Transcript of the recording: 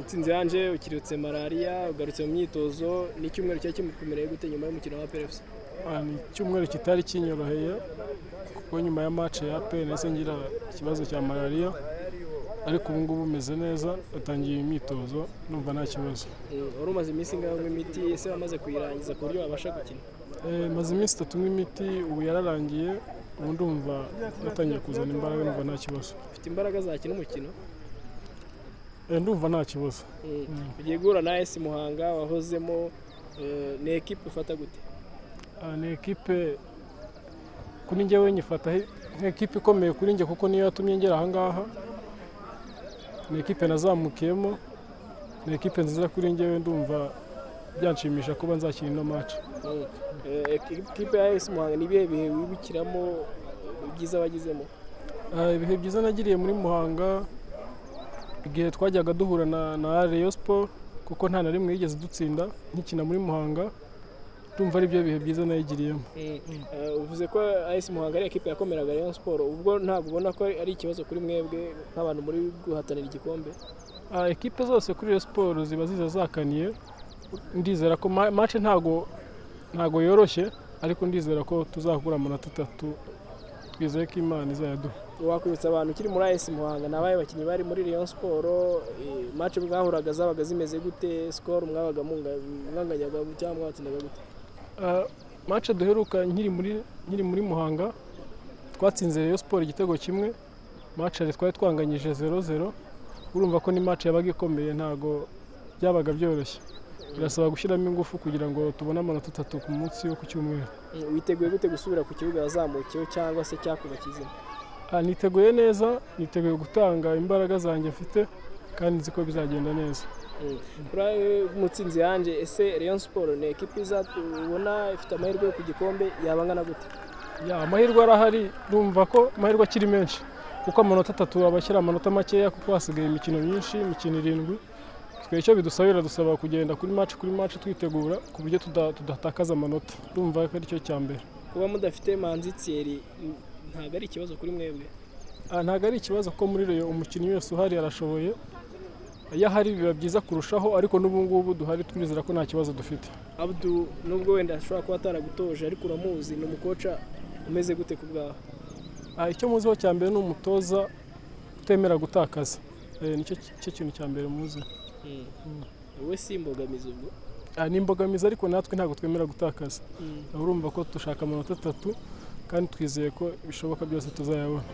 utsinze yanje ukirirutse malariya ugarutse mu myitozo n'icyumweru cyari kimukomereye gute nyuma y'umukino wa perefusi ni icyumweru kitari kinyoroheye kuko nyuma ya mace ya pe nahise ngira ikibazo cya malariya ariko ubu ngubu umeze neza atangiye imyitozo numva nta kibazo wari umaze iminsi inganywa imiti ese wamaze kuyirangiza ku buryo wabasha gukina maze iminsi itatu nk'imiti ubu yararangiye ubu ndumva yatangiye kuzana imbaraga numva nta kibazo ufite imbaraga zakina umukino ndumva nta kibazo ugiye guhura na esi muhanga wahozemo ni ekipe ufata gute ni ekipe kuri njyewe nyifata nk'ekipe ikomeye kuri njye kuko niyo yatumye ngera ahangaha ni ekipe nazamukiyemo ni ekipe nziza kuri njyewe ndumva byanshimisha kuba nzakina ino maci ekipe ya esi muhanga ni ibihe bihe wibukiramo byiza wagizemo ibihe byiza nagiriye muri muhanga igihe twajyaga duhura na reyo siporo kuko nta na rimwe yigeze dutsinda nkikina muri muhanga ndumva ari byo bihe byiza nayigiriyemo uvuze ko ayesi muhanga ari ekipe yakomeraga rayon siporo ubwo ntabwo ubona ko ari ikibazo kuri mwebwe nk'abantu muri guhatanira igikombe ekipe zose kuri iyo siporo ziba ziza zakaniye ndizera ko mace ntago ntago yoroshye ariko ndizera ko tuzahura amanota atatu twizeye ko imana izayaduha wakwibutsa abantu ukiri muri ayesi muhanga ni abaye bakinnyi bari muri rayon siporo mace mwahuraga zabaga zimeze gute sikoro mwabaga mwanganyaga cyangwa mwatsindaga gute mace duheruka nkiri muri muhanga twatsinze rero siporo igitego kimwe mace twari twanganyije zero zero urumva ko ni mace yabaga ikomeye ntabwo byabaga byoroshye birasaba gushyiramo ingufu kugira ngo tubone amanota atatu ku munsi wo ku cyumweru witeguye gute gusubira ku kibuga wazamukiyeho cyangwa se cyakubakiye izina niteguye neza niteguye gutanga imbaraga zanjye mfite kandi nzi ko bizagenda neza mutsinzi yanjye ese Rayon siporo ni ekipi ubona ifite amahirwe yo ku gikombe yaba angana gute amahirwe arahari numva ko amahirwe akiri menshi kuko amanota atatu abashyira amanota makeya kuko hasigaye imikino myinshi imikino irindwi twe icyo bidusabira dusaba kugenda kuri maci kuri maci twitegura ku buryo tudatakaza amanota numva ko ari cyo cya mbere kuba mudafite manzi tsiyeri ntabwo ari ikibazo kuri mwebwe ntabwo ari ikibazo ko muri reyo umukinnyi wese uhari arashoboye iyo ahari biba byiza kurushaho ariko n'ubu ngubu duhari twizera ko nta kibazo dufite abdu nubwo wenda ashobora kuba ataragutoje ariko uramuzi ni umukoca umeze gute ku bwawe icyo muziho cya mbere ni umutoza utemera gutakaza nicyo cyo kintu cya mbere muzi wowe si imbogamizi ubwo ni imbogamizi ariko natwe ntabwo twemera gutakaza urumva ko dushaka amanota atatu kandi twizeye ko bishoboka byose tuzayabona